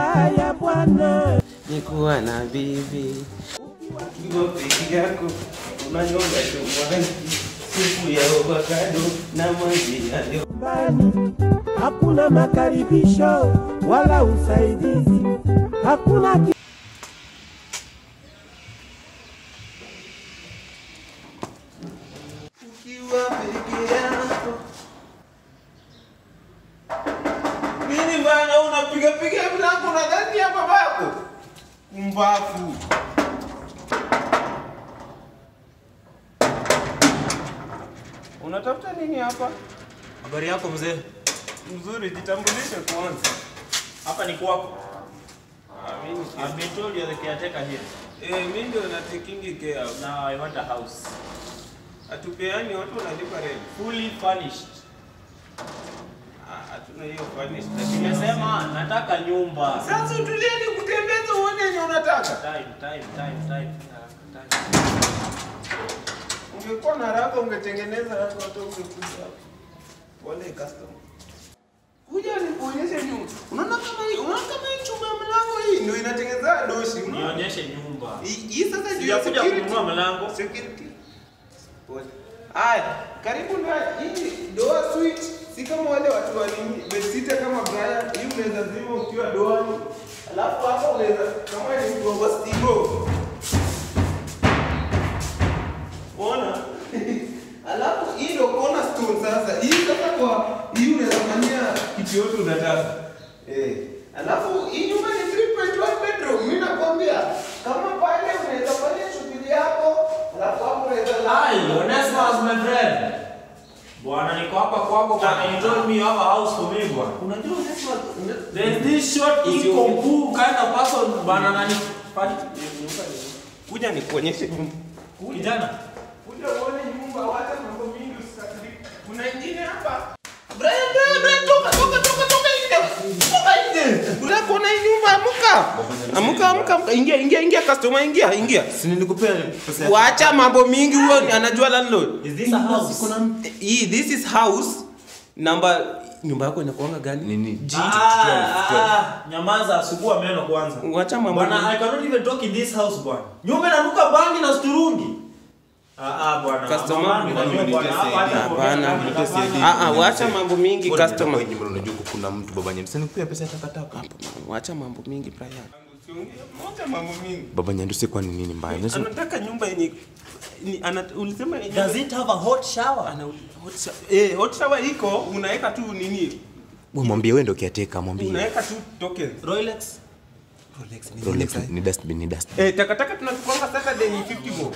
Haya bwana, ni kuwa na bibi ukiwa peke yako unanyonga chumani supu ya avocado na maji ya nyumbani hakuna makaribisho wala usaidizi, hakuna ki ukiwa peke yako. Nini bana, unapiga piga mlango nadhani ya babako mbafu. Unatafuta nini hapa? Habari yako mzee? Mzuri, jitambulishe kwanza. Hapa ni kwako. Ah, mimi I've been told you're the caretaker here. eh, mimi ndio natekingi care. Now I want a house. Hatupeani watu wanalipa rent. Fully furnished. Ah, hatuna hiyo furnished. lakini Nimesema nataka nyumba. Sasa utulieni kutembeza uone yenye unataka. Time, time, time, time. time. Ungekuwa na haraka ungetengeneza haraka hata ungekuja hapa. Pole customer. Kuja nikuonyeshe nyumba. Unaona kama hii, unaona kama hii chuma ya mlango hii ndio inatengeneza doshi. Unaona? Nionyeshe nyumba. Hii hii sasa ndio ya Sijakuja security. kununua mlango. Security. Pole. Aya, karibu na hii doa switch. Si kama wale watu wa nini, besita kama Brian, hii unaweza zima ukiwa doani. Alafu hapa unaweza kama ni mgongo stigo. Ona? Alafu hii ndio cornerstone sasa. Hii sasa kwa hii unaweza fanyia kitu yote unataka. Eh. Alafu hii nyumba ni 3.1 bedroom. Mimi nakwambia kama pale unaweza fanya shughuli yako, alafu hapo unaweza Hi, Onesimus my friend. Bwana niko hapa kwako bwana. You told me you have a house for me bwana. Unajua unasema There's this short incompu kind of person bwana nani? Pati. kuja nikuonyeshe nyumba. Kijana. Kuja uone nyumba, wacha mambo mingi usikasirike. Kuna ingine hapa. Brian, Brian, Brian, toka, toka, toka, toka nje. Toka nje. Unataka kuona hii nyumba? Amuka. Amuka, amuka, amuka. Ingia, ingia, ingia customer, ingia, ingia. Si nilikupea pesa yako. Wacha mambo mingi, huyo ni- anajua landlord. Is this a house? Hii, this is house number nyumba yako inakuanga gani? Nini? G. Ah, ah, ah, nyamaza asugua meno kwanza. Wacha mambo Bwana, mingi. I cannot even talk in this house bwana. Nyumba inanuka bangi na sturungi. Ah ah bwana. Customer, Mama, unajua unajua bwana, nitese- hapa hata Hapana. kuongea kama Nitese- hapana. Ah, ah, wacha mambo mingi Mbona customer. unataka nyumba unajua kuna mtu baba nyandu. Si nilikupea pesa ya takataka. Wacha mambo mingi Brian. Wacha mambo mingi. Baba nyandu si kwa ni nini mbaya? Unaweza- Anataka nyumba yenye ni ana, ulisema yenye Does it have a hot shower? ana hot shower. Eh, hot shower iko, unaweka tu nini? Wewe mwambie wewe ndio caretaker, mwambie. Unaweka tu token. Rolex? Rolex ni dustbin, ni dustbin. Eh, takataka tunachukuanga Saturday ni 50 bob.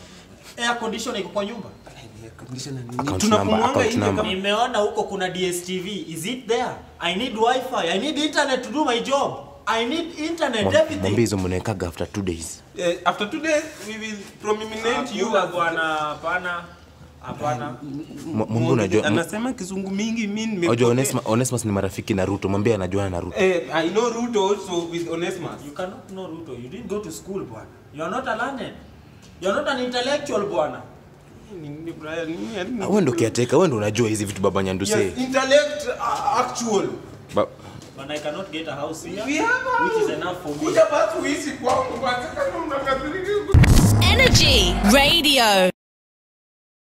Air conditioner iko kwa nyumba? Account Tunapumuanga number, account nje number. kama- Nimeona huko kuna DSTV. Is it there? I need wifi. I need internet to do my job. I need internet, Mwambie everything. hizo mnawekaga after two days. Eh, after two days we will prominate you Hakuna as bwana, hapana. Hapana. Mwa- Mwambie unajua anasema kizungu mingi mimi unajua nimepokea. Onesmus, Onesmus ni marafiki na Ruto. Mwambie anajuana na Ruto. Eh, I know Ruto also with Onesmus. You cannot know Ruto. You didn't go to school, bwana. You are not a learned. You are not an intellectual, bwana. Ni- ni Brian, ni- ni- Ah, Wewe ndio caretaker, wewe ndio unajua hizi vitu baba nyandu say. Yes, intellect uh, actual. Ba- But I cannot get a house here, We have a which house. is enough for me. Kuja basi uishi kwangu basi kama mnakasirika. Energy Radio.